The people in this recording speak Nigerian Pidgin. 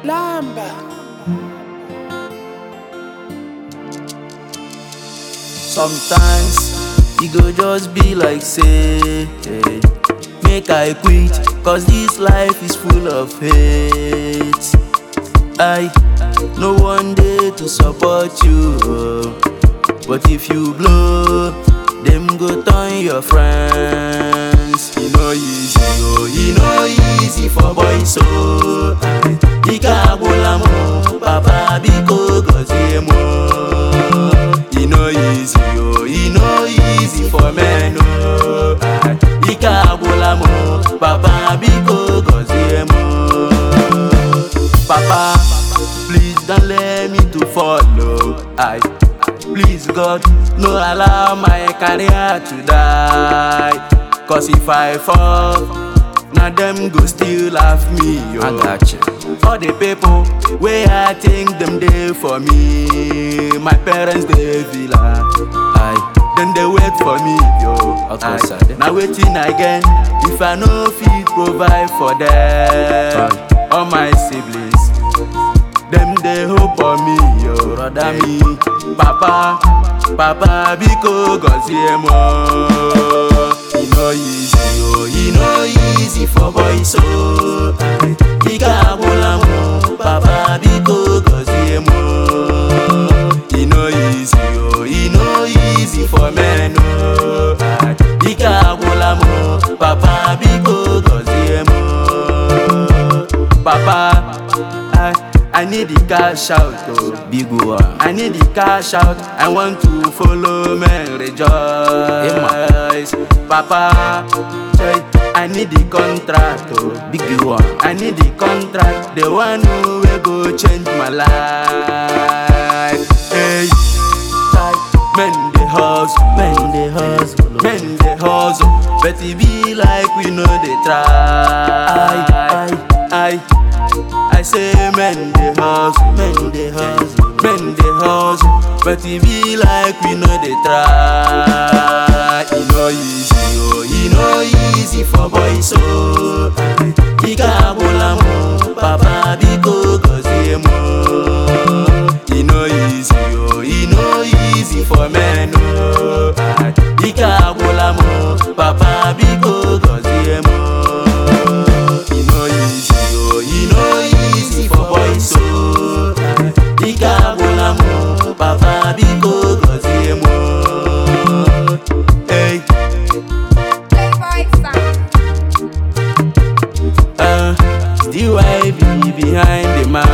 Lamba. Sometimes e go just be like say hey, make I quit cause this life is full of hate. I no one day to support you, oh. but if you blow, them go turn your friends. E no easy, oh, e no easy for boys, oh. Ike agwụla m, oh, papa biko gọzie m. oh. E no easy, oh, e no easy for men, oh. Ike agwụla m, oh, papa biko gọzie m. oh. Papa, please don't let me to follow. I please God, no allow my career to die. Cause if I fall, now them go still laugh me. Yo. I got you. All the people where I think them there for me. My parents they villa. I then they wait for me, yo. Of I, course, sir. now waiting again. If I no fit provide for them, all my siblings, them they hope on me, yo. Brother me, papa, papa, biko gọzie mo. E no easy, oh, e no easy for boys, oh. Ike agwụla m, papa, biko gọzie mo. E no easy, oh, e no easy for men, oh. Ike agwụla m, papa, biko gọzie mo. Papa, I, I need the cash out, oh. Big one. I need the cash out. I want to follow men rejoice. Papa, hey, I need the contract. Oh. Big one. I need the contract. The one who will go change my life. Hey, like, men they hustle, men they hustle, men they hustle. But it be like we know they try. I, I, I say men they hustle, men they hustle, men they hustle. But it be like we know they try. E no easy, oh, e no easy for boys, oh. Ike agwụla m, papa biko gọzie m. E no easy, oh, e no easy for men, oh. Ike agwụla m, papa biko gọzie m. E no easy, oh, e no easy for boys, oh. Ike agwụla m, papa biko gọzie m. Hey, Playboy sound. uh, still I be behind the